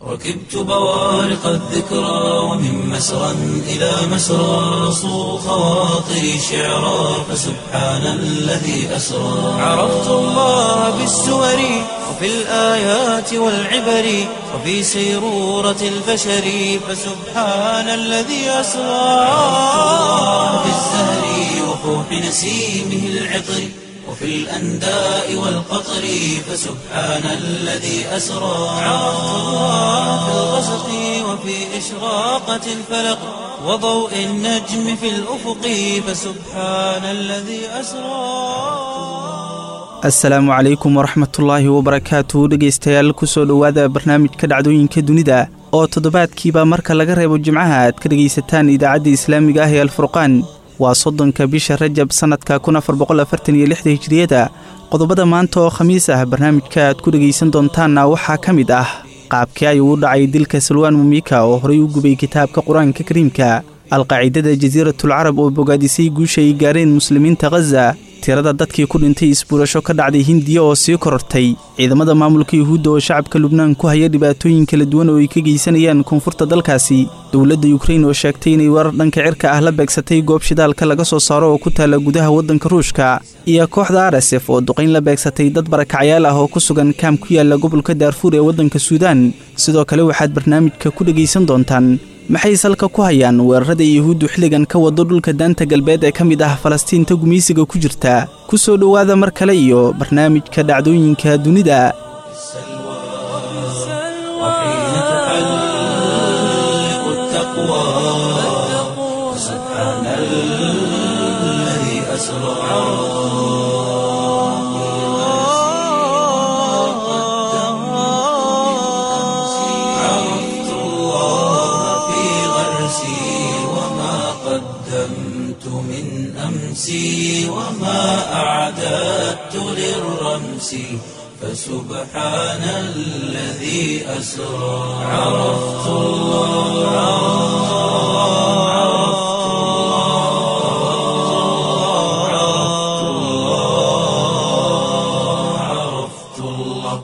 ركبت بوارق الذكرى ومن مسرى إلى مسرى صو خواطري شعرا فسبحان الذي أسرى عرفت الله بالسور وفي الآيات والعبر وفي سيرورة البشر فسبحان الذي أسرى في الزهر وفوح نسيمه العطر وفي الأنداء والقطر فسبحان الذي أسرى عرفت الله في الغسق وفي إشراقة الفلق وضوء النجم في الأفق فسبحان الذي أسرى asalaamu calaykum waraxmatullaahi wabarakaatu dhegaystayaal kusoo dhowaada barnaamijka dhacdooyinka dunida oo toddobaadkiiba marka laga reebo jimcaha aad ka dhegaysataan idaacadda islaamiga ah ee alfurqaan waa soddonka bisha rajab sannadka kun afar boqolafartaniyo lixda hijiriyada qodobada maanta oo khamiis ah barnaamijka aad ku dhegaysan doontaanna waxaa ka mid ah qaabkii ayuu u dhacay dilka salwaan mumiika oo horay u gubay kitaabka qur-aanka kariimka alqaacidada jasiiratul carab oo bogaadisay guusha ay gaareen muslimiinta khaza tirada dadkii ku dhintay isbuurasho ka dhacday hindiya oo sii korortay ciidamada maamulka yuhuudda oo shacabka lubnaan ku haya dhibaatooyin kala duwan oo ay ka geysanayaan koonfurta dalkaasi dowladda yukrain oo sheegtay inay warar dhanka cirka ah la beegsatay goob shidaalka laga soo saaro oo ku taalla gudaha waddanka ruushka iyo kooxda arsef oo duqayn la beegsatay dad barakacyaal ah oo ku sugan kaam ku yaalla gobolka daarfuur ee waddanka suudaan sidoo kale waxaad barnaamijka ku dhegaysan doontaan maxay salka ku hayaan weerarada yuhuuddu xilligan ka wado dhulka daanta galbeed ee ka mid ah falastiinta gumeysiga ku jirta ku soo dhowaada mar kale iyo barnaamijka dhacdooyinka dunida وحين تحلق التقوى سبحان الذي أسرى عرفت الله في غرسي وما قدمت من أمسي وما أعددت للرمس فسبحان الذي أسرى عرفت الله عرفت الله عرفت الله عرفت الله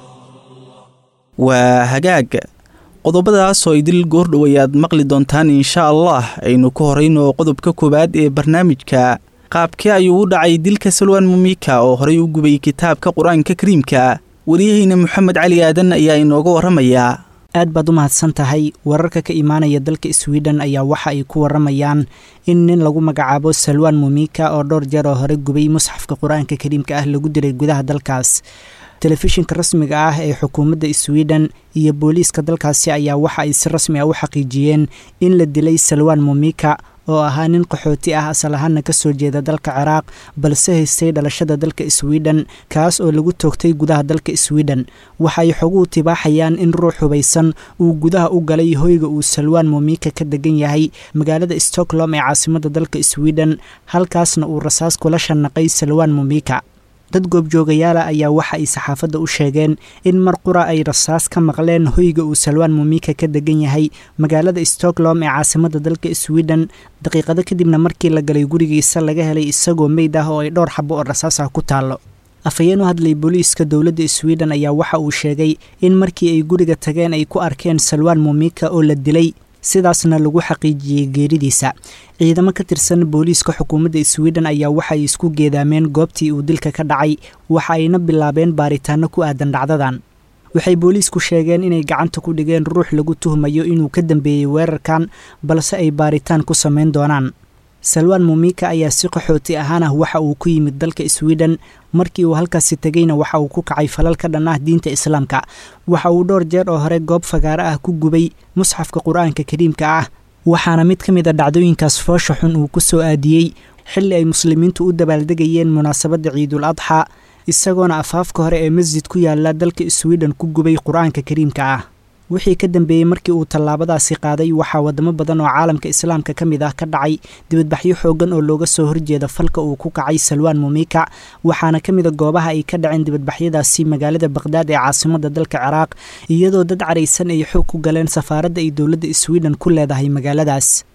waa hagaag qodobadaas oo idil goordhow ayaad maqli doontaan insha allah aynu ku horayno qodobka koowaad ee barnaamijka qaabkee ayuu u dhacay dilka salwaan mumiika oo horay u gubay kitaabka qur-aanka kariimka wariyaheyna moxamed cali aadan ayaa inooga warramayaa aad baad u mahadsan tahay wararka ka imaanaya dalka swiden ayaa waxa ay ku waramayaan in nin lagu magacaabo salwaan mumiika oo dhowr jeer oo hore gubay musxafka qur-aanka kariimka ah lagu dilay gudaha dalkaas telefishinka rasmiga ah ee xukuumadda swiden iyo booliiska dalkaasi ayaa waxa ay si rasmi ah u xaqiijiyeen in la dilay salwaan mumiika oo ahaa nin qaxooti ah asal ahaana ka soo jeeda dalka ciraaq balse haystay dhalashada dalka swiden kaas oo lagu toogtay gudaha dalka swiden waxaay xoguhu tibaaxayaan in ruux hubaysan uu gudaha u galay hoyga uu salwaan mumiika ka degan yahay magaalada stockholm ee caasimadda dalka swiden halkaasna uu rasaas kula shanaqay salwaan mumiika dad goobjoogayaala ayaa waxa ay saxaafadda u sheegeen in mar qura ay rasaas ka maqleen hoyga uu salwaan mumiika ka degan yahay magaalada stockholm ee caasimadda dalka swiden daqiiqado kadibna markii la galay gurigiisa laga helay isagoo meyd ah oo ay dhowr xabo oo rasaas ah ku taallo afhayeen u hadlay booliiska dowladda swiden ayaa waxa uu sheegay in markii ay guriga tageen ay ku arkeen salwaan mumiika oo la dilay sidaasna lagu xaqiijiyey geeridiisa ciidamo ka tirsan booliiska xukuumadda swiden ayaa waxaay isku geedaameen goobtii uu dilka ka dhacay waxa ayna bilaabeen baaritaano ku aadan dhacdadan waxay booliisku sheegeen inay gacanta ku dhigeen ruux lagu tuhmayo inuu ka dambeeyey weerarkan balse ay baaritaan ku samayn doonaan salwaan mumiika ayaa si qaxooti ahaan ah waxa uu ku yimid dalka swiden markii uu halkaasi tegeyna waxa uu ku kacay falal ka dhan ah diinta islaamka waxa uu dhowr jeer oo hore goob fagaaro ah ku gubay musxafka qur-aanka kariimka ah waxaana mid ka mid a dhacdooyinkaas foosha xun uu ku soo aadiyey xilli ay muslimiintu u dabaaldegayeen munaasabadda ciidul adxa isagoona afaafka hore ee masjid ku yaala dalka swiden ku gubay qur-aanka kariimka ah wixii ka dambeeyey markii uu tallaabadaasi qaaday waxaa wadamo badan oo caalamka islaamka ka mid ah ka dhacay dibadbaxyo xooggan oo looga soo horjeeda falka uu ku kacay salwaan mumiika waxaana ka mid a goobaha ay ka dhaceen dibadbaxyadaasi magaalada baqhdaad ee caasimadda dalka ciraaq iyadoo dad caraysan ay xoog ku galeen safaaradda ay dowladda swiden ku leedahay magaaladaas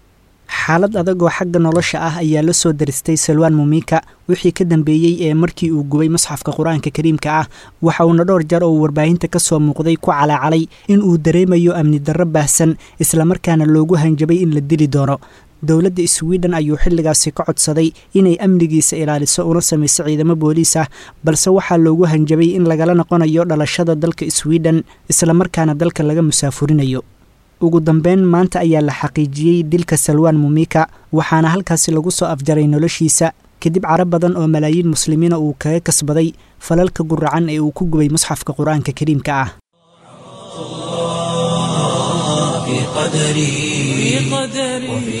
xaalad adag oo xagga nolosha ah ayaa la soo daristay salwaan mumika wixii ka dambeeyey ee markii uu gubay musxafka qur-aanka kariimka ah waxa uuna dhowr jar oo warbaahinta ka soo muuqday ku calaacalay in uu dareemayo amni darro baahsan islamarkaana loogu hanjabay in la dili doono dowladda sweden ayuu xilligaasi ka codsaday inay amnigiisa ilaaliso una samayso ciidamo booliis ah balse waxaa loogu hanjabay in lagala noqonayo dhalashada dalka sweden islamarkaana dalka laga musaafurinayo ugu dambeyn maanta ayaa la xaqiijiyey dilka salwaan mumika waxaana halkaasi lagu soo afjaray noloshiisa kadib caro badan oo malaayiin muslimiina uu kaga kasbaday falalka guracan ee uu ku gubay musxafka qur-aanka kariimka ah في قدري وفي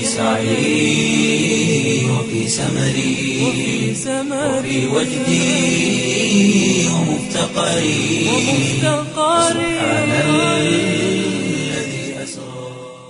سعي وفي سمري وفي وجدي ومفتقري سبحان الذي أسرى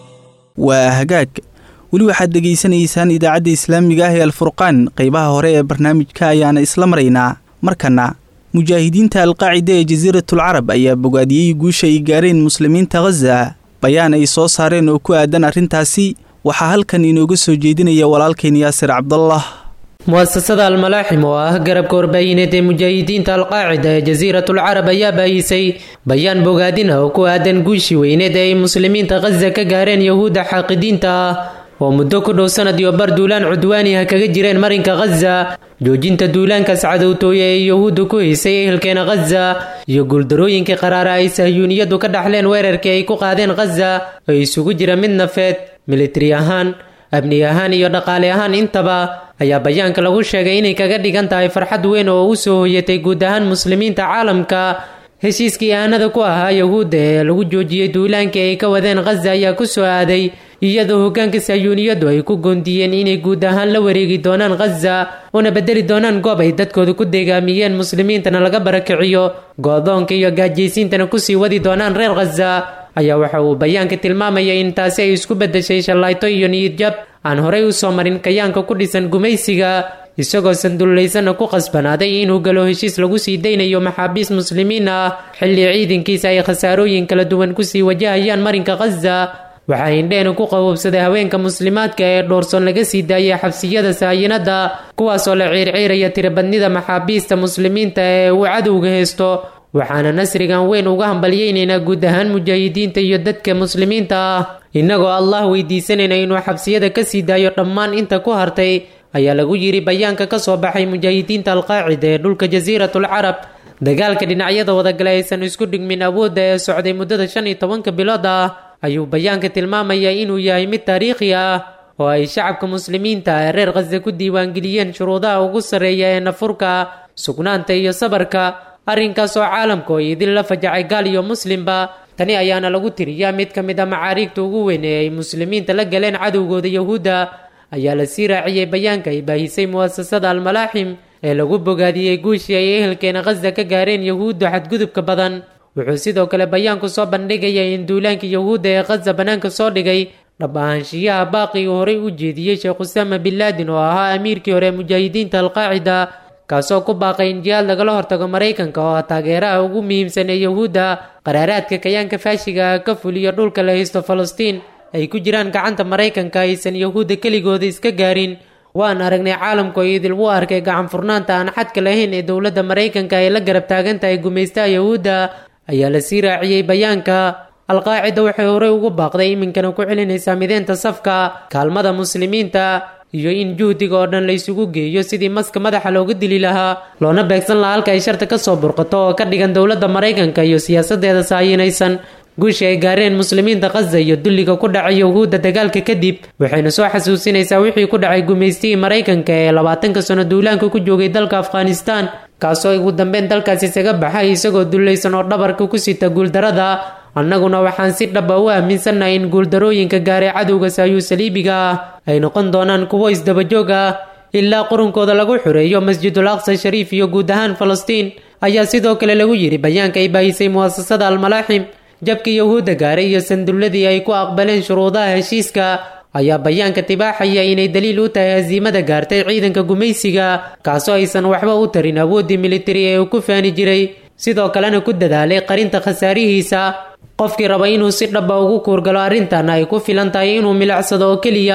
waa hagaag weli waxaad dhegaysanaysaan idaacadda islaamiga ah ee alfurqaan qaybaha hore ee barnaamijka ayaana isla maraynaa markana mujaahidiinta alqaacida ee jasiiratul carab ayaa bogaadiyey guusha ay gaareen muslimiinta khaza bayaan ay soo saareen oo ku aadan arrintaasi waxaa halkan inooga soo jeedinaya walaalkeen yaasir cabdallah mu'asasada almalaaxim oo ah garabka warbaahineed ee mujaahidiinta alqaacida ee jasiiratul carab ayaa baayisay bayaan bogaadina oo ku aadan guushii weyneed ee ay muslimiinta khaza ka gaareen yahuudda xaaqidiinta ah oo muddo ku dhow sanad iyo bar duulaan cudwaani ah kaga jireen marinka khaza joojinta duulaankaas cadowtooye ee yahuudda ku haysay ehelkeena khaza iyo guuldarooyinkii qaraara ay sahyuuniyaddu ka dhaxleen weerarkii ay ku qaadeen khaza oo isugu jira mid nafeed militari ahaan amni ahaan iyo dhaqaale ahaan intaba ayaa bayaanka lagu sheegay inay kaga dhigan tahay farxad weyn oo u soo hoyatay guud ahaan muslimiinta caalamka heshiiskii aanada ku ahaa yahuudda ee lagu joojiyey duulaankii ay ka wadeen khaza ayaa ku soo aaday iyadoo hoggaanka sahyuuniyaddu ay ku goondiyeen inay guud ahaan la wareegi doonaan khaza una bedeli doonaan goob ay dadkooda ku deegaamiyeen muslimiintana laga barakiciyo goodoonka iyo gaajaysiintana kusii wadi doonaan reer khaza ayaa waxa uu bayaanka tilmaamaya in taasi ay isku beddeshay shallayto iyo niyadjab aan horay u soo marin kayaanka ku dhisan gumaysiga isagoo sandullaysana ku qasbanaaday inuu galo heshiis lagu sii daynayo maxaabiis muslimiin ah xilli ciidankiisa ay khasaarooyin kala duwan kusii wajahayaan marinka khaza waxaa indheena ku qaboobsaday haweenka muslimaadka ee dhoorsoon laga sii daayay xabsiyada saayinada kuwaasoo la ciirciiraya tirabadnida maxaabiista muslimiinta ee uu cadowga haysto waxaana nasrigan weyn uga hambalyaynaynaa guud ahaan mujaahidiinta iyo dadka muslimiinta ah innagoo allah weydiisanayna inuu xabsiyada ka sii daayo dhammaan inta ku hartay ayaa lagu yidhi bayaanka ka soo baxay mujaahidiinta alqaacida ee dhulka jasiiratul carab dagaalka dhinacyada wadagale aysan isku dhigmin awoodda ee socday muddada shan iyo tobanka bilood ah ayuu bayaanka tilmaamayaa inuu yahay mid taariikhi ah oo ay shacabka muslimiinta ee reer khasa ku diiwaangeliyeen shuruudaha ugu sarreeya ee nafurka sugnaanta iyo sabarka arrinkaas oo caalamku ay idin la fajacay gaal iyo muslimba tani ayaana lagu tiriyaa mid ka mid a macaariigta ugu weyn ee ay muslimiinta la galeen cadowgooda yahuudda ayaa la sii raaciyey bayaanka ay baahisay mu'asasada almalaaxim ee lagu bogaadiyey guushii ay ehelkeena khasa ka gaareen yahuudda xadgudubka badan wuxuu sidoo kale bayaanku soo bandhigaya in duulaanka yahuudda ee khaza bannaanka soo dhigay dhab ahaanshiyaha baaqi uu horey u jeediyey sheekh usaama bin laadin oo ahaa amiirkii hore mujaahidiinta alqaacida kaasoo ku baaqay in jihaad lagala hortago maraykanka oo ah taageeraha ugu muhiimsan ee yahuudda qaraaraadka kayaanka faashiga ah ka fuliyo dhulka la haysto falastiin ay ku jiraan gacanta maraykanka aysan yahuudda keligooda iska gaarin waan aragnay caalamku ay idil u arkay gacan furnaanta aan xadka lahayn ee dowladda maraykanka ay la garab taagan tahay gumaystaha yahuudda ayaa la sii raaciyey bayaanka alqaacida waxay horey ugu baaqday iminkana ku celinaysaa mideynta safka kaalmada muslimiinta iyo in juhdiga oo dhan la isugu geeyo sidii maska madaxa looga dili lahaa loona beegsan lahaa halka ay sharta ka soo burqato oo ka dhigan dowladda maraykanka iyo siyaasadeeda saayinaysan guushii ay gaareen muslimiinta khaza iyo dulliga ku dhacay yahuudda dagaalka kadib waxayna soo xasuusinaysaa wixii ku dhacay gumaystihii maraykanka ee labaatanka sano duulaanka ku joogay dalka afghanistaan kaasoo ugu dambeyn dalkaas isaga baxay isagoo dullaysan oo dhabarka ku sita guuldarada annaguna waxaan si dhaba u aaminsannahay in guuldarooyinka gaaray cadowga saayuu saliibiga ah ay noqon doonaan kuwo isdabajoog ah ilaa qurunkooda lagu xureeyo masjidul aqsa shariif iyo guud ahaan falastiin ayaa sidoo kale lagu yidhi bayaanka ay baahisay mu'asasada almalaaxim jabkii yahuudda gaaray iyo sandulladii ay ku aqbaleen shuruudaha heshiiska ayaa bayaanka tibaaxaya inay daliil u tahay hasiimada gaartay ciidanka gumaysiga kaasoo aysan waxba u tarin awooddii militari ee uu ku faani jiray sidoo kalena ku dadaalay qarinta khasaarihiisa qofkii raba inuu si dhaba ugu kuurgalo arrintan ay ku filan tahay inuu milicsado oo keliya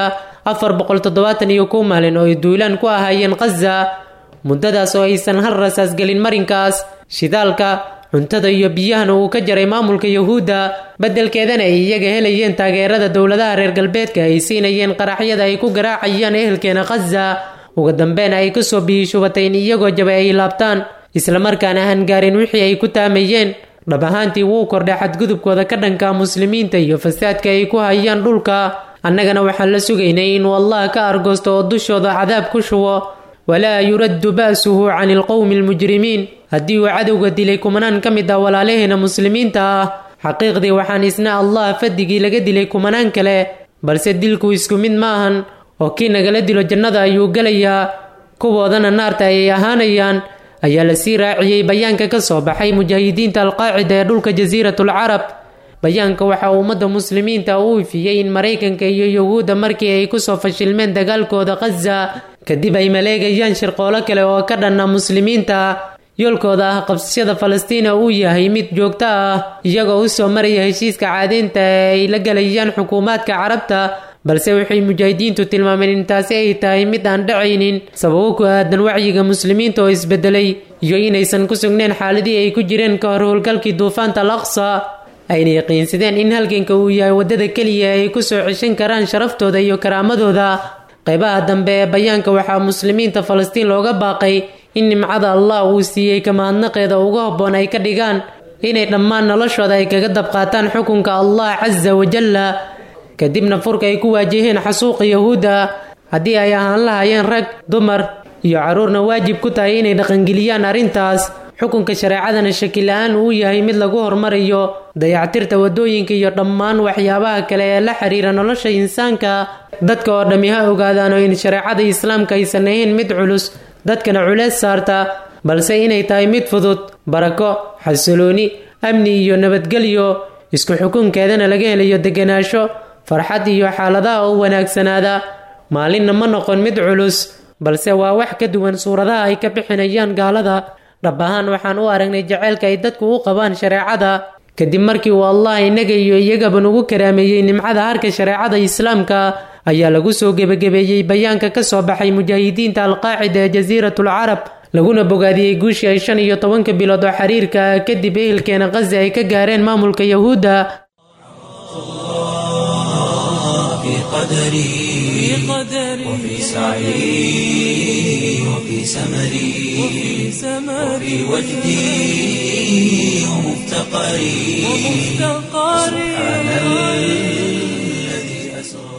afar boqol toddobaatan iyo kow maalin oo ay duulaan ku ahaayeen khaza muddadaas oo aysan hal rasaas gelin marinkaas shidaalka cuntada iyo biyahana uu ka jaray maamulka yuhuudda beddelkeedana ay iyaga helayeen taageerada dowladaha reer galbeedka ay siinayeen qaraxyada ay ku garaacayaan ehelkeena khaza uga dambeena ay kasoo biyishubatay in iyagoo jabay ay laabtaan islamarkaana aan gaarin wixii ay ku taamayeen dhab ahaantii wuu kordhay xadgudubkooda ka dhanka muslimiinta iyo fasaadka ay ku hayaan dhulka annagana waxaan la sugaynay inuu allah ka argoosto oo dushooda cadaab ku shubo walaa yuraddu ba'suhu cani alqowmi almujrimiin haddii uu cadowga dilay kumanaan ka mid ah walaalaheena muslimiinta ah xaqiiqdii waxaan isna allah fadigii laga dilay kumanaan kale balse dilku isku mid maahan oo kii nagala dilo jannada ayuu gelayaa kuwoodana naarta ayay ahaanayaan ayaa la sii raaciyey bayaanka ka soo baxay mujaahidiinta alqaacida ee dhulka jasiiratul carab bayaanka waxaa ummadda muslimiinta uu ifiyey in maraykanka iyo yuhuudda markii ay kusoo fashilmeen dagaalkooda khaza kadib ay maleegayaan shirqoolo kale oo ka dhanna muslimiinta yoolkooda ah qabsashada falastiina uu yahay mid joogto ah iyagoo u soo maraya heshiiska caadaynta ee ay la galayaan xukuumaadka carabta balse waxay mujaahidiintu tilmaameen in taasi ay tahay mid aan dhacaynin sababo ku aadan wacyiga muslimiinta oo isbedelay iyo inaysan ku sugneen xaaladii ay ku jireen ka hor howlgalkii duufaanta al aqsa ayna yaqiinsadeen in halganka uu yahay waddada keliya ay ku soo ceshan karaan sharaftooda iyo karaamadooda qaybaha dambe ee bayaanka waxaa muslimiinta falastiin looga baaqay in nimcada allah uu siiyey kamahadnaqeeda uga habboon ay ka dhigaan inay dhammaan noloshooda ay kaga dabqaataan xukunka allah casa wajalla kadibna furka ay ku waajaheen xasuuqa yahuudda haddii ay ahaan lahayeen rag dumar iyo carruurna waajib ku tahay inay dhaqangeliyaan arrintaas xukunka shareecadana shakila-aan uu yahay mid lagu hormarayo dayactirta waddooyinka iyo dhammaan waxyaabaha kale ee la xiriira nolosha insaanka dadka oo dhammi ha ogaadaano in shareecada islaamka aysan ahayn mid culus dadkana culeys saarta balse inay tahay mid fudud barako xasilooni amni iyo nabadgelyo isku xukunkeedana laga helayo deganaansho farxad iyo xaaladaha u wanaagsanaada maalinna ma noqon mid culus balse waa wax ka duwan suuradaha ay ka bixinayaan gaalada dhab ahaan waxaan u aragnay jaceylka ay dadku u qabaan shareecada kadib markii uu allah innaga iyo iyagaba nugu karaameeyey nimcada harka shareecada islaamka ayaa lagu soo gebagabeeyey bayaanka ka soo baxay mujaahidiinta alqaacida ee jasiiratul carab laguna bogaadiyey guushii ay shan iyo tobanka bilood oo xiriirka kadib ehelkeena khazi ay ka gaareen maamulka yahuudda قدري وفي سعي وفي سمري وفي وجدي ومفتقري سبحان الذي أسرى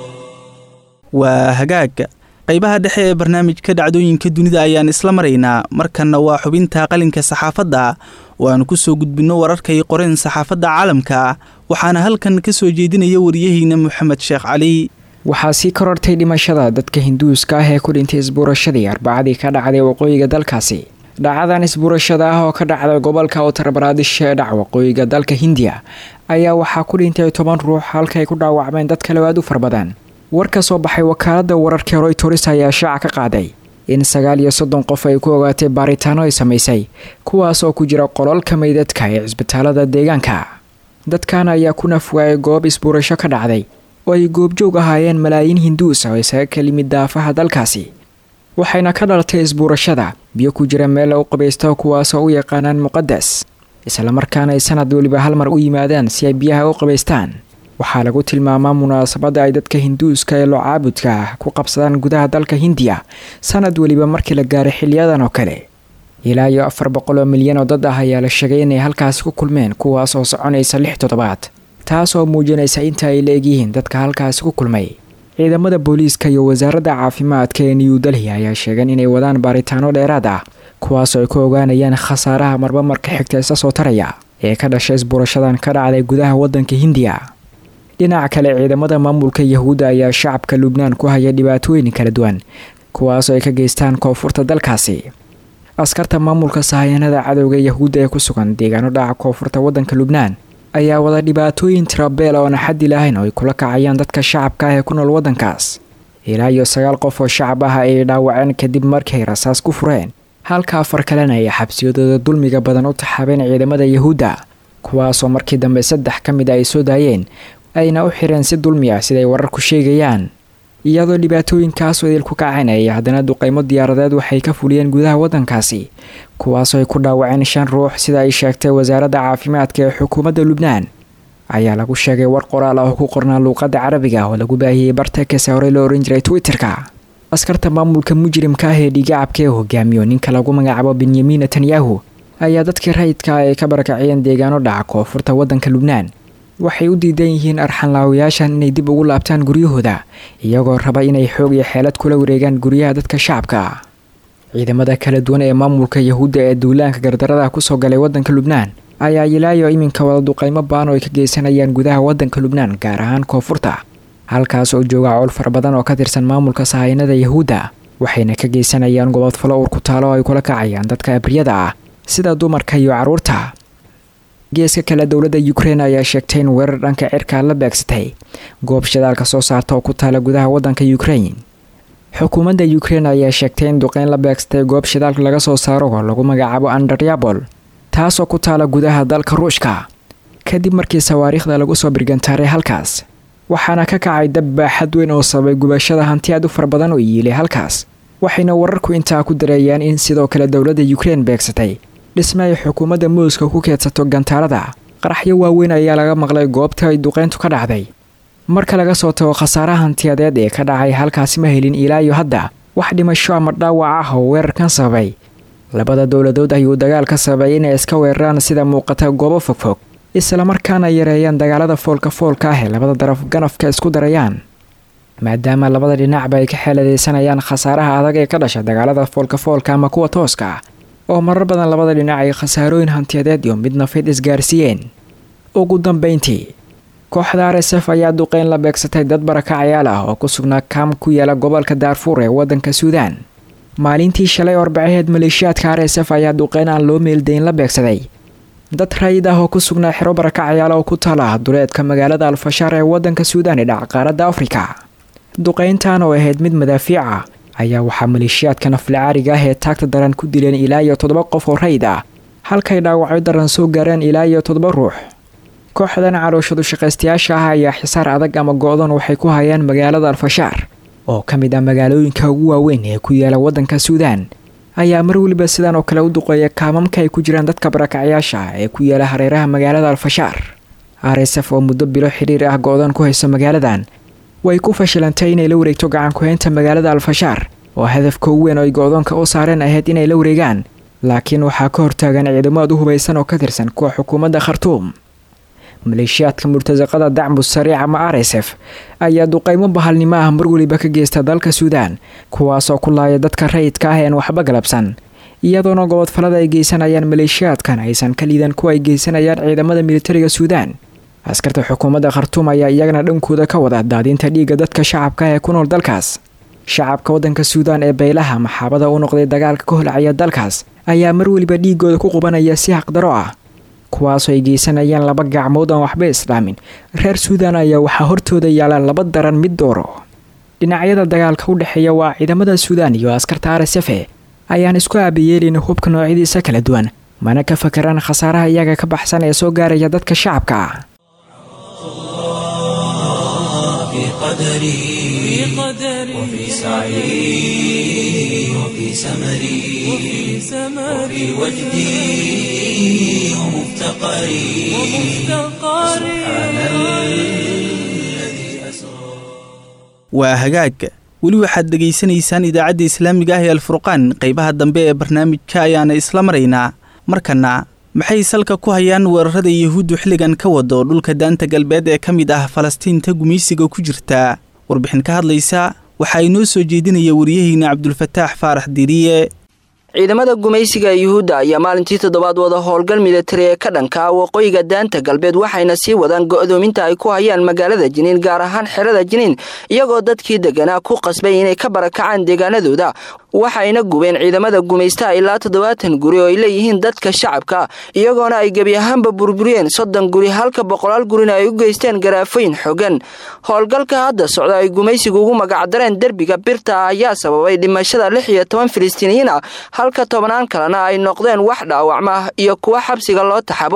waa hagaag qaybaha dhexe ee barnaamijka dhacdooyinka dunida ayaan isla maraynaa markanna waa xubinta qalinka saxaafadda oo aanu ku soo gudbinno wararkay qoreen saxaafadda caalamka waxaana halkan ka soo jeedinaya wariyaheyna moxamed sheekh cali waxaa sii korortay dhimashada dadka hinduuska ah ee ku dhintay isbuurashadii arbacadii ka dhacday waqooyiga dalkaasi dhacadan isbuurashada ah oo ka dhacday gobolka utar baraadish ee dhac waqooyiga dalka hindiya ayaa waxaa ku dhintay toban ruux halka ay ku dhaawacmeen dad kale aad u far badan war ka soo baxay wakaalada wararka royters ayaa shaaca ka qaaday in sagaal iyo soddon qof ay ku ogaatay baaritaano ay samaysay kuwaas oo ku jira qololka meydadka ee cisbitaalada deegaanka dadkan ayaa ku nafwaayay goob isbuurasho ka dhacday oo ay goobjoog ahaayeen malaayiin hinduus oo isaga ka limid daafaha dalkaasi waxayna ka dhalatay isbuurashada biyo ku jira meel lagu qabaysto kuwaasoo u yaqaanaan muqadas islamarkaana ay sanad weliba hal mar u yimaadaan si ay biyaha u qabaystaan waxaa lagu tilmaamaa munaasabadda ay dadka hinduuska ee loo caabudka ah ku qabsadaan gudaha dalka hindiya sanad weliba markii la gaaray xiliyadan oo kale ilaa iyo afar boqol oo milyan oo dad ah ayaa la sheegay inay halkaasi ku kulmeen kuwaas oo soconaysa lix toddobaad taas oo muujinaysa inta ay la egyihiin dadka halkaasi ku kulmay ciidamada booliiska iyo wasaaradda caafimaadka ee new delhi ayaa sheegeen inay wadaan baaritaano dheeraad ah kuwaasoo ay ku ogaanayaan khasaaraha marba marka xigta isa soo taraya ee ka dhashay isbuurashadan ka dhacday gudaha waddanka hindiya dhinaca kale ciidamada maamulka yahuudda ayaa shacabka lubnaan ku haya dhibaatooyin kala duwan kuwaasoo ay ka geystaan koonfurta dalkaasi askarta maamulka sahayanada cadowga yahuudda ee ku sugan deegaano dhaca koonfurta waddanka lubnaan ayaa wada dhibaatooyin tirabeel oona xaddi lahayn oo ay kula kacayaan dadka shacabka ah ee ku nool waddankaas ilaa iyo sagaal qof oo shacab ah ayay dhaawaceen kadib markay rasaas ku fureen halka afar kalena ay xabsiyadooda dulmiga badan u taxaabeen ciidamada yahuudda kuwaasoo markii dambe saddex ka mid a ay soo daayeen ayna u xireen si dulmi ah siday wararku sheegayaan iyadoo dhibaatooyinkaas wadil ku kacanaya haddana duqeymo diyaaradeed waxay ka fuliyeen gudaha waddankaasi kuwaasoo ay ku dhaawaceen shan ruux sida ay sheegtay wasaaradda caafimaadka ee xukuumadda lubnaan ayaa lagu sheegay war qoraal ah oo ku qornaa luuqadda carabiga oo lagu baahiyey bartekese horey loo ohan jiray twitter-ka askarta maamulka mujrimka ah ee dhigacabka ee hogaamiyo ninka lagu magacaabo benyamin netanyahu ayaa dadkii rayidka ay ka barakaciyeen deegaano dhaca koonfurta waddanka lubnaan waxay u diidan yihiin arxanlaawayaashan inay dib ugu laabtaan guryahooda iyagoo raba inay xoog iyo xeelad kula wareegaan guryaha dadka shacabka ciidamada kala duwan ee maamulka yahuudda ee duulaanka gardarada kusoo galay waddanka lubnaan ayaa ilaayo iminka wada duqeymo baan oo ay ka geysanayaan gudaha waddanka lubnaan gaar ahaan koonfurta halkaas oo jooga cowl fara badan oo ka tirsan maamulka sahaynada yahuudda waxayna ka geysanayaan gobodfalo uur ku taalo oo ay kula kacayaan dadka abriyada ah sida dumarka iyo carruurta geeska kale dowladda ukrein ayaa sheegtay in weerar dhanka cirkaa la beegsatay goob shidaalka soo saarta oo ku taala gudaha waddanka ukrein xukuumadda ukrein ayaa sheegtay in duqeyn la beegsatay goob shidaalka laga soo saaro oo lagu magacaabo andaryabol taasoo ku taala gudaha dalka ruushka kadib markii sawaariikhda lagu soo birgantaaray halkaas waxaana ka kacay dab baaxad weyn oo sababay gubashada hanti aad u fara badan oo yiilay halkaas waxayna wararku intaa ku dareeyaan in sidoo kale dowladda ukrein beegsatay dhisme ay xukuumadda muuska ku keedsato gantaalada qaraxyo waaweyn ayaa laga maqlay goobta ay duqeyntu ka dhacday marka laga soo tago khasaaraha hantiyadeed ee ka dhacay halkaasi ma helin ilaa iyo hadda wax dhimasho ama dhaawac ah oo weerarkan sababay labada dowladood ayuu dagaal ka sababay inay iska weeraraan sida muuqata goobo fogfog islamarkaana yareeyaan dagaalada foolka foolka ah ee labada daraf ganafka isku darayaan maadaama labada dhinacba ay ka xeeladaysanayaan khasaaraha adag ee ka dhasha dagaalada foolka foolka ama kuwa tooska ah oo marar badan labada dhinac ay khasaarooyin hantiyadeed iyo mid nafeed isgaarsiiyeen ugu dambeyntii kooxda r s f ayaa duqeyn la beegsatay dad barakacayaal ah oo ku sugnaa kaam ku yaala gobolka daarfuur ee waddanka suudaan maalintii shalay orbacaheed maleeshiyaadka r s f ayaa duqeyn aan loo meeldayn la beegsaday dad rayid ah oo ku sugnaa xero barakacayaal oo ku taala duleedka magaalada alfashaar ee waddanka suudaan ee dhaca qaaradda afrika duqeyntan oo ahayd mid madaafiica ayaa waxaa maleeshiyaadka naflacaariga ah ee taagta daran ku dileen ilaa iyo toddoba qof oo rayid ah halkay dhaawacyo daran soo gaareen ilaa iyo toddoba ruux kooxdan calooshadu shaqaystayaasha ah ayaa xisaar adag ama go-dan waxay ku hayaan magaalada alfashaar oo ka mid ah magaalooyinka ugu waaweyn ee ku yaala waddanka suudaan ayaa mar weliba sidan oo kale u duqeeya kaamamka ay ku jiraan dadka barakacyaasha ah ee ku yaala hareeraha magaalada alfashaar r s f oo muddo bilo xidhiir ah go-dan ku hayso magaaladan way ku fashilantay inay la wareegto gacan ku-haynta magaalada alfashaar oo hadafka ugu weyn oo ay go-doonka u saareen ahayd inay la wareegaan laakiin waxaa ka hortaagan ciidamo aad u hubaysan oo ka tirsan kuwa xukuumadda khartuum maleeshiyaadka murtasaqada dacmu sariic ama r s f ayaa duqeymo bahalnimo ah mar weliba ka geysta dalka suudaan kuwaasoo ku laaya dadka rayidka ah een waxba galabsan iyadoona gobodfalada ay geysanayaan maleeshiyaadkan aysan ka liidan kuwa ay geysanayaan ciidamada militariga suudaan askarta xukuumadda khartuum ayaa iyagana dhankooda ka wada daadinta dhiigga dadka shacabka ee ku nool dalkaas shacabka waddanka suudaan ee baylaha maxaabada u noqday dagaalka ka holcaya dalkaas ayaa mar weliba dhiigooda ku qubanaya si haqdaro ah kuwaasoo ay geysanayaan laba gacmood aan waxba islaamin reer suudaan ayaa waxaa hortooda yaala laba daran mid dooro dhinacyada dagaalka u dhexeeya waa ciidamada suudaan iyo askarta r s f ayaan isku aabayeelin hubka noocyadiisa kala duwan mana ka fakaraan khasaaraha iyaga ka baxsan ee soo gaaraya dadka shacabka ah في قدري وفي سعي وفي سمري وفي وجدي ومفتقري سبحان الذي أسرى waa hagaag weli waxaad dhegaysanaysaan idaacadda islaamiga ah ee alfurqaan qaybaha dambe ee barnaamijka ayaana isla maraynaa markana maxay salka ku hayaan weerarada yahuuddu xilligan ka wado dhulka daanta galbeed ee ka mid ah falastiinta gumaysiga ku jirta warbixin ka hadlaysa waxaa inoo soo jeedinaya wariyaheyna cabdulfataax faarax diriye ciidamada gumaysiga yuhuudda ayaa maalintii toddobaad wada howlgal militari ee ka dhanka waqooyiga daanta galbeed waxayna sii wadaan go'doominta ay ku hayaan magaalada jiniin gaar ahaan xerada jiniin iyagoo dadkii deganaa ku qasbay inay ka barakacaan deegaanadooda waxayna gubeen ciidamada gumaystaha ilaa toddobaatan guri oo ay leeyihiin dadka shacabka iyagoona ay gebi ahaanba burburiyeen soddon guri halka boqolaal gurina ay u geysteen garaafooyin xogan howlgalka hadda socda ay gumaysigu ugu magacdareen derbiga birta ah ayaa sababay dhimashada lix iyo toban filistiiniyiin ah halka tobnaan kalena ay noqdeen wax dhaawacma iyo kuwa xabsiga loo taxabo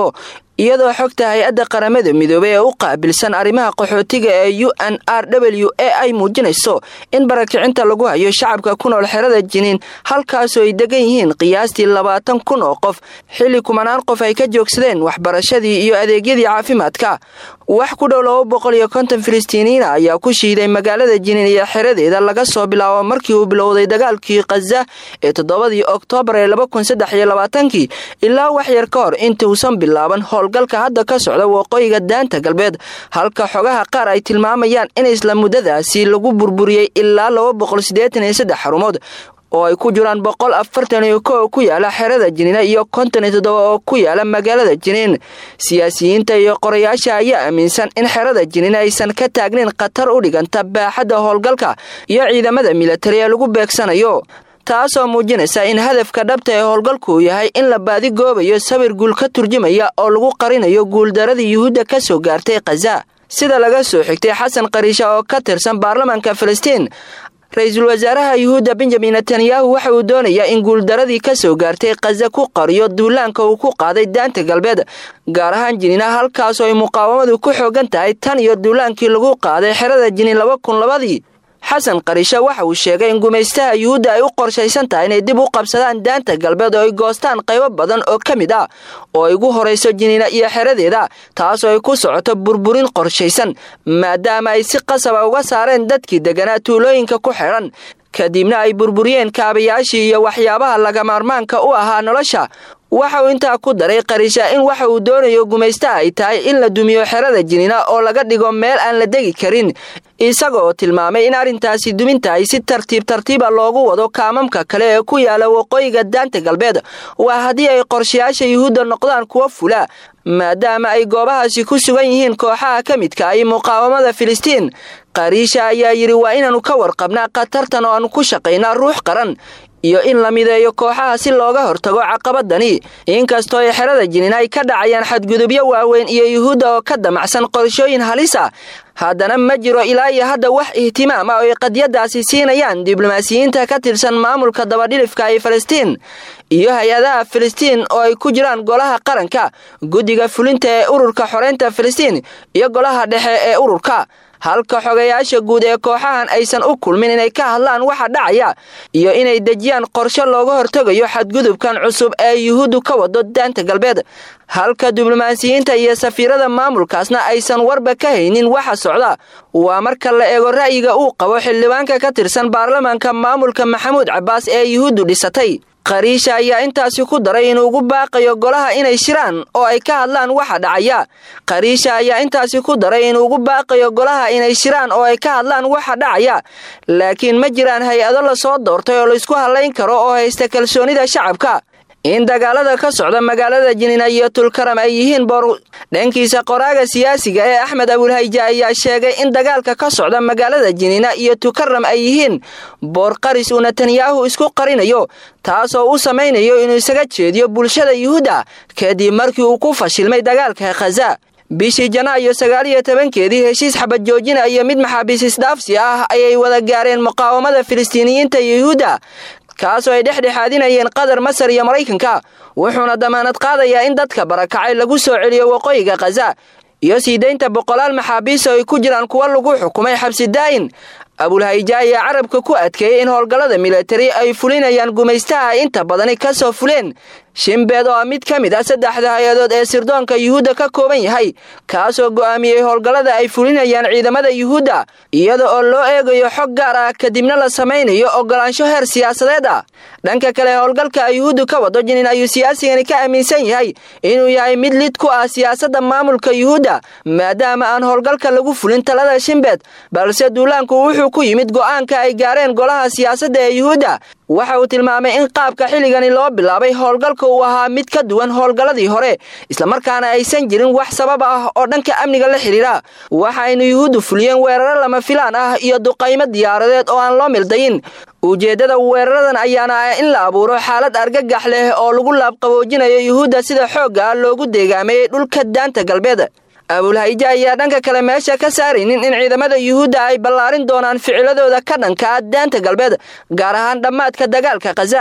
iyadoo xogta hay-adda qaramada midoobey ee u qaabilsan arrimaha qaxootiga ee u n r w a ay muujinayso in barakicinta lagu hayo shacabka ku nool xerada jiniin halkaasoo ay degan yihiin qiyaastii labaatan kun oo qof xilli kumanaan qof ay ka joogsadeen waxbarashadii iyo adeegyadii caafimaadka wax ku dhow laba boqol iyo konton filistiiniyiina ayaa ku shiiday magaalada jiniin iyo xeradeeda laga soo bilaabo markii uu bilowday dagaalkii khaza ee toddobadii oktoobar ee laba kun saddex iyo labaatankii ilaa wax yar ka hor intuusan bilaaban howlgalka hadda ka socda waqooyiga daanta galbeed halka xogaha qaar ay tilmaamayaan in isla muddadaasi lagu burburiyey ilaa laba boqol siddeetan iyo saddex xarumood oo ay ku jiraan boqol afartan iyo ko oo ku yaala xerada jiniina iyo konton iyo toddoba oo ku yaala magaalada jiniin siyaasiyiinta iyo qorayaasha ayaa aaminsan in xerada jiniin aysan ka taagnayn khatar u dhiganta baaxadda howlgalka iyo ciidamada militari ee lagu beegsanayo taasoo muujinaysa in hadafka dhabta ee howlgalku uu yahay in la baadigoobayo sawir guul ka turjumaya oo lagu qarinayo guuldaradii yuhuudda ka soo gaartay khaza sida laga soo xigtay xasan qariisha oo ka tirsan baarlamaanka filistiin ra-iisul wasaaraha yuhuudda benjamin netanyahu waxa uu doonayaa in guuldaradii ka soo gaartay khaza ku qariyo duulaanka uu ku qaaday daanta galbeed gaar ahaan jiniina halkaasoo ay muqaawamadu ku xoogan tahay tan iyo duulaankii lagu qaaday xerada jiniin laba kun labadii xasan qariisha waxa uu sheegay in gumaystaha yuhuudda ay u qorshaysan tahay inay dib u qabsadaan daanta galbeed oo ay goostaan qaybo badan oo ka mid ah oo ay ugu horayso jiniina iyo xeradeeda taasoo ay ku socoto burburin qorshaysan maadaama ay si qasaba uga saareen dadkii deganaa tuulooyinka ku xidhan kadibna ay burburiyeen kaabayaashii iyo waxyaabaha lagamaarmaanka u ahaa nolosha waxa uu intaa ku daray qariisha in waxa uu doonayo gumaysta ay tahay in la dumiyo xerada jiniina oo laga dhigo meel aan la degi karin isagaoo tilmaamay in arrintaasi duminta ay si tartiib tartiiba loogu wado kaamamka kale ee ku yaala waqooyiga daanta galbeed waa haddii ay qorshayaasha yuhuudda noqdaan kuwo fula maadaama ay goobahaasi ku sugan yihiin kooxaha ka midka ay muqaawamada filistiin qariisha ayaa yidhi waa inaannu ka warqabnaa khatartan oo aannu ku shaqaynaa ruux qaran iyo in la mideeyo kooxaha si looga hortago caqabadani inkastoo ay xerada jiniin ay ka dhacayaan xadgudubyo waaweyn iyo yuhuudda oo ka damacsan qorshooyin halis ah haddana ma jiro ilaa iyo hadda wax ihtimaam ah oo ay qadyadaasi siinayaan diblomaasiyiinta ka tirsan maamulka dabadhilifka ee falastiin iyo hay-adaha filistiin oo ay ku jiraan golaha qaranka guddiga fulinta ee ururka xoreynta filistiin iyo golaha dhexe ee ururka halka xogayaasha guud ee kooxahan aysan u kulmin inay ka hadlaan waxa dhacaya iyo inay dejiyaan qorshe looga hortegayo xadgudubkan cusub ee yuhuuddu ka wado daanta galbeed halka diblomaasiyiinta iyo safiirada maamulkaasna aysan warba ka haynin waxa socda waa marka la eego ra'yiga uu qabo xildhibaanka ka tirsan baarlamaanka maamulka maxamuud cabbaas ee yuhuuddu dhisatay qariisha ayaa intaasi ku daray inuu ugu baaqayo golaha inay shiraan oo ay ka hadlaan waxa dhacaya qariisha ayaa intaasi ku daray inuu ugu baaqayo golaha inay shiraan oo ay ka hadlaan waxa dhacaya laakiin ma jiraan hay-ado lasoo doortay oo laysku hadlayn karo oo haysta kalsoonida shacabka in dagaalada ka socda magaalada jiniina iyo tulkaram ay yihiin boor dhankiisa qoraaga siyaasiga ee axmed abulhayja ayaa sheegay in dagaalka ka socda magaalada jiniina iyo tukaram ay yihiin boor qaris uu netanyahu isku qarinayo taasoo u samaynayo inuu isaga jeediyo bulshada yuhuudda kadib markii uu ku fashilmay dagaalka khaza bishii janaayo sagaal iyo tobankeedii heshiis xabad joojina iyo mid maxaabiis isdhaafsi ah ayay wada gaareen muqaawamada filistiiniyiinta yuhuudda kaasoo ay dhexdhexaadinayeen qatar masar iyo maraykanka wuxuuna damaanad qaadayaa in dadka barakacay lagu soo celiyo waqooyiga khaza iyo sii daynta boqolaal maxaabiis oo ay ku jiraan kuwa lagu xukumay xabsi daa'in abulhayja ayaa carabka ku adkeeyey in howlgallada militari ay fulinayaan gumaystaha inta badani ka soo fuleen shimbeed oo ah mid ka mid ah saddexda hay-adood ee sirdoonka yuhuudda ka kooban yahay kaasoo go'aamiyey howlgallada ay fulinayaan ciidamada yuhuudda iyada oo loo eegayo xog gaar ah kadibna la samaynayo ogolaansho heer siyaasadeed ah dhanka kale howlgalka yuhuuddu ka wado jinin ayuu siyaasigani ka aaminsan yahay inuu yahay mid lid ku ah siyaasadda maamulka yuhuudda maadaama aan howlgalka lagu fulin talada shimbeed balse duulaanku wuxuu ku yimid go'aanka ay gaareen golaha siyaasadda ee yuhuudda waxa uu tilmaamay in qaabka xilligani loo bilaabay howlgalka uu ahaa mid ka duwan howlgalladii hore islamarkaana aysan jirin wax sabab ah oo dhanka amniga la xidhiira waxaynu yuhuuddu fuliyeen weeraro lama filaan ah iyo duqaymo diyaaradeed oo aan loo mildayin ujeeddada weeraradan ayaana ah in la abuuro xaalad argagax leh oo lagu laabqaboojinayo yuhuudda sida xoogga ah loogu deegaameeyey dhulka daanta galbeed abulhayja ayaa dhanka kale meesha ka saaraynin in ciidamada yuhuudda ay ballaarin doonaan ficiladooda ka dhanka ah daanta galbeed gaar ahaan dhammaadka dagaalka khaza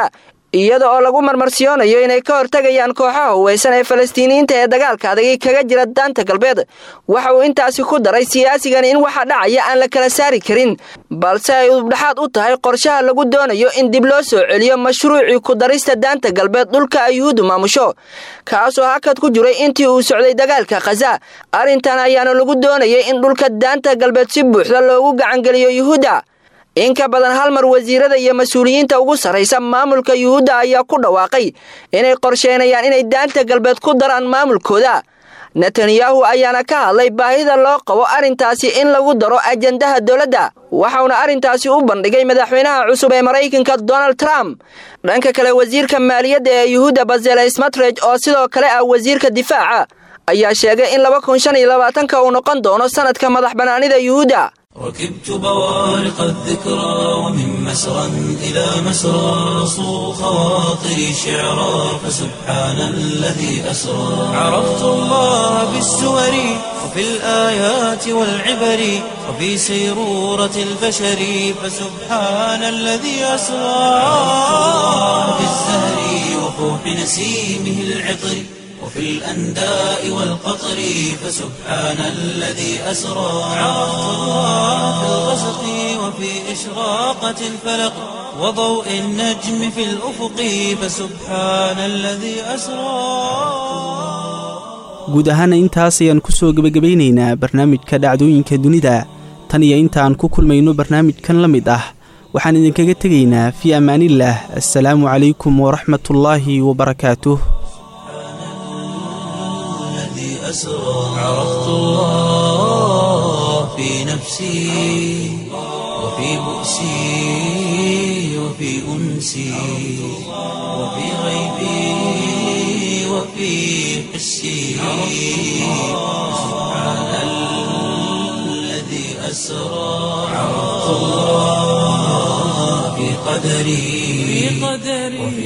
iyada oo lagu marmarsiyoonayo inay ka hortegayaan kooxaha huweysan ee falastiiniyiinta ee dagaalka adagay kaga jira daanta galbeed waxa uu intaasi ku daray siyaasigan in waxa dhacaya aan la kala saari karin balse ay udubdhaxaad u tahay qorshaha lagu doonayo in dib loo soo celiyo mashruucii ku darista daanta galbeed dhulka ay yuhuuddu maamusho kaasoo hakad ku jiray intii uu socday dagaalka khaza arrintan ayaana lagu doonayay in dhulka daanta galbeed si buuxda loogu gacangeliyo yuhuudda in ka badan hal mar wasiirada iyo mas-uuliyiinta ugu sarraysa maamulka yuhuudda ayaa ku dhawaaqay inay qorsheynayaan inay daanta galbeed ku daraan maamulkooda netanyahu ayaana ka hadlay baahida loo qabo arrintaasi in lagu daro ajandaha dowladda waxauna arrintaasi u bandhigay madaxweynaha cusub ee maraykanka donald trump dhanka kale wasiirka maaliyadda ee yuhuudda bazele smatrej oo sidoo kale ah wasiirka difaaca ayaa sheegay in laba kun shan iyo labaatanka uu noqon doono sanadka madax bannaanida yuhuudda ركبت بوارق الذكرى ومن مسرى إلى مسرى صو خواطري شعرا فسبحان الذي أسرى عرفت الله بالسور وفي الآيات والعبر وفي سيرورة البشر فسبحان الذي أسرى في الزهر وفوح نسيمه العطر وفي الأنداء والقطر فسبحان الذي أسرى عرفت الله في الغسق وفي إشراقة الفلق وضوء النجم في الأفق فسبحان الذي أسرى guud ahaana intaas ayaan ku soo gebagabaynaynaa barnaamijka dhacdooyinka dunida tan iyo intaan ku kulmayno barnaamijkan la mid ah waxaan idinkaga tegaynaa fii ammaanillaah assalaamu calaykum waraxmatullaahi wabarakaatuh أسرى عرفت الله في نفسي وفي بؤسي وفي أنسي وفي غيبي وفي حسي سبحان الذي أسرى عرفت الله في قدري وفي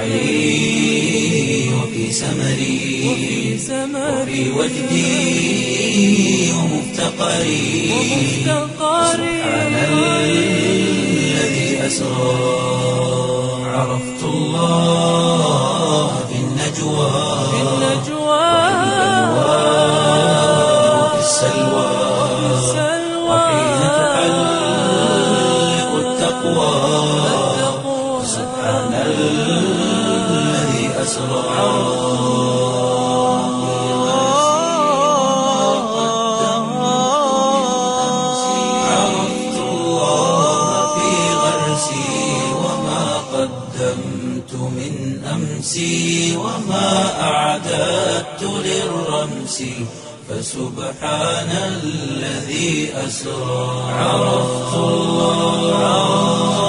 سعي وفي سمري وفي وجدي ومفتقري سبحان الذي أسرى عرفت الله في النجوى وفي السلوى وحين تحلق التقوى سبحان الذي أسرى عرفت الله في غرسي وما قدمت من أمسي وما أعددت للرمس فسبحان الذي أسرى عرفت الله